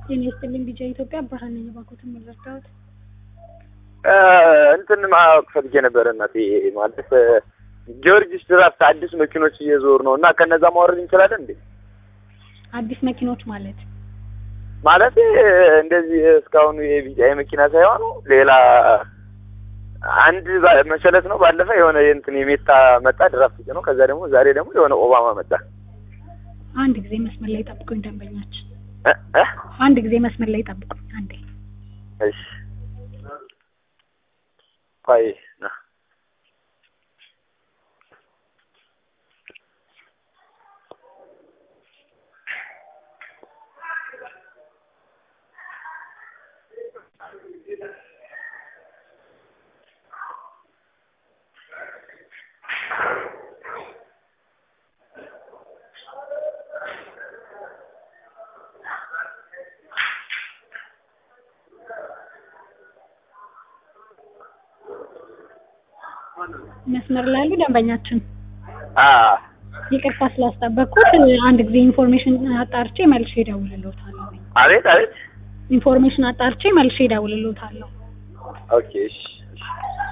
ጤና ይስጥልኝ ቢጫ ኢትዮጵያ ብርሃን ነኝ። እባክዎትን መረዳት እንትን ማወቅ ፈልጌ ነበረ እናቴ ማለት ጊዮርጊስ ድራፍት አዲስ መኪኖች እየዞሩ ነው እና ከነዛ ማውረድ እንችላለን እንዴ? አዲስ መኪኖች ማለት ማለት እንደዚህ እስካሁኑ የቢጫ የመኪና ሳይሆኑ ሌላ አንድ ባ- መሰለት ነው። ባለፈ የሆነ የእንትን የሜታ መጣ ድራፍት ነው። ከዛ ደግሞ ዛሬ ደግሞ የሆነ ኦባማ መጣ። አንድ ጊዜ መስመር ላይ ጠብቁኝ ደንበኛችን። እ እ አንድ ጊዜ መስመር ላይ ጠብቁኝ አንዴ። እሺ ቆይ ና መስመር ላይ ያሉ ደንበኛችን አ ይቅርታ ስላስጠበቅኩት አንድ ጊዜ ኢንፎርሜሽን አጣርቼ መልሼ እደውልልዎታለሁ። አቤት አቤት ኢንፎርሜሽን አጣርቼ መልሼ እደውልልዎታለሁ። ኦኬ እሺ እሺ